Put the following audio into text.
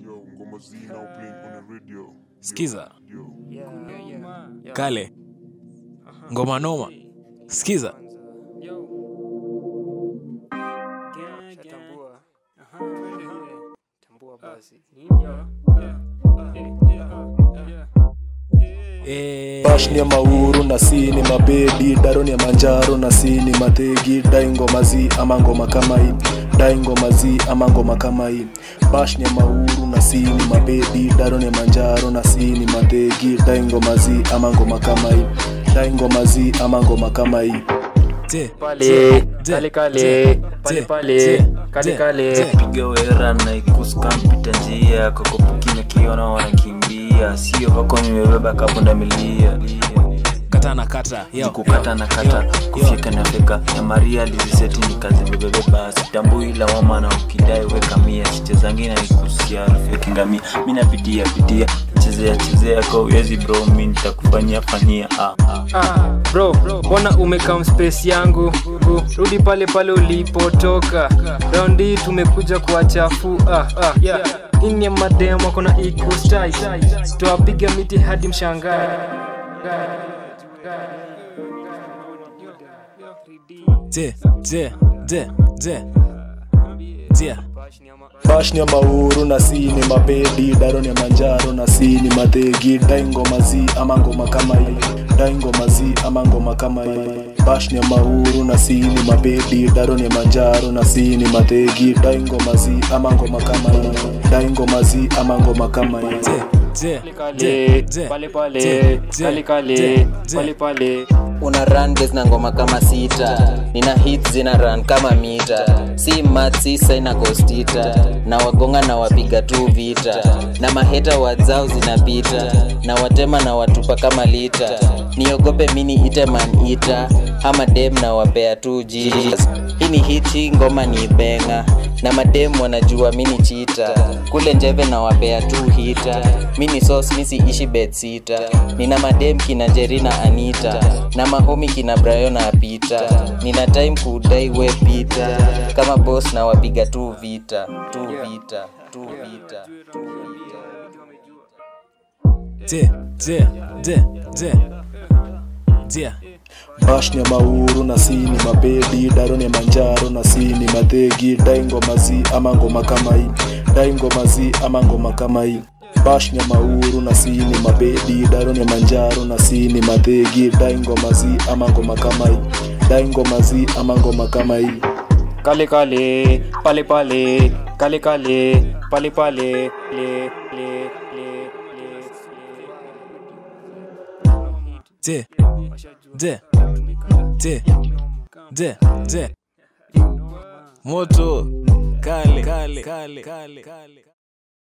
Yo, ngoma Z now playing on the radio. Yo, Skiza. Yo. Yeah, yeah, yeah. kale ngoma noma skiza Shatambua. Tambua basi. Eh, Bashni ya mauru na sini mabedi daroni ya manjaro na sini mategi dai ngoma zi ama ngoma kama hii dai ngoma zi ama ngoma kama hii Bashni ya mauru na sini mabedi daroni ya manjaro na sini mategi dai ngoma zi ama ngoma kama hii dai ngoma zi ama ngoma kama hii je, Pale, je, kale kale, je, pale je, pale, je, kale je, kale. je. piga wera na ikuskampita njia kokopukina kiona wanakimbia sio vako nimebeba kapunda milia kata na kata yo, kukata na kata yo, kufyeka na feka ya maria liziseti ni kazi bebebe basi tambui lawama na ukidai weka mia sichezangi na ikusia harufu ya kingamia mi napitia pitia chezea chezea kwa uwezi bro mi nitakufanyia fanyia ah, ah. Ah, bro, mbona umekam space yangu? Bu, Rudi pale pale ulipotoka. Round hii tumekuja kuwachafu. Ah, ah, yeah. Ini ya madem wako na equal style. Tuwapiga miti hadi mshangae. je, je, je, je. je. Bashni ya mauru na sini mabedi daroni ya manjaro na sini mategi dai ngoma zi ama ngoma kama hii dai ngoma zi ama ngoma kama hii Bashni ya mauru na sini mabedi daroni ya manjaro na sini mategi dai ngoma zi ama ngoma kama hii dai ngoma zi ama ngoma kama hii je, je, Kale, je, je, pale pale, je, je, kale kale, je, je. pale pale. una run base na ngoma kama sita nina hits zina run kama mita si mat si saina kostita na wagonga na wapiga tu vita na maheta wadzao zinapita na watema na watupa kama lita niogope mini ite man ita ama dem na wapea tu jis hii ni hiti ngoma ni benga na madem wanajua mini chita kule njeve na wapea tu hita mini sos misi ishi bed sita nina madem kina jerina anita na mahomi kina brayo na apita nina time kudai we pita kama boss na wapiga tu vita tu vita tu vita tu vita je, je, je, je. je. Bashni ya mauru na sini mabedi daroni ya manjaro na sini mategi dai ngoma zi ama ngoma kama hii dai ngoma zi ama ngoma kama hii Bashni ya mauru na sini mabedi daroni ya manjaro na sini mategi dai ngoma zi ama ngoma kama hii dai ngoma zi ama ngoma kama hii Kale kale, pale pale, kale kale, pale pale. Le, le, le, le, je, je, je, je, je. moto kale kale kale kale kale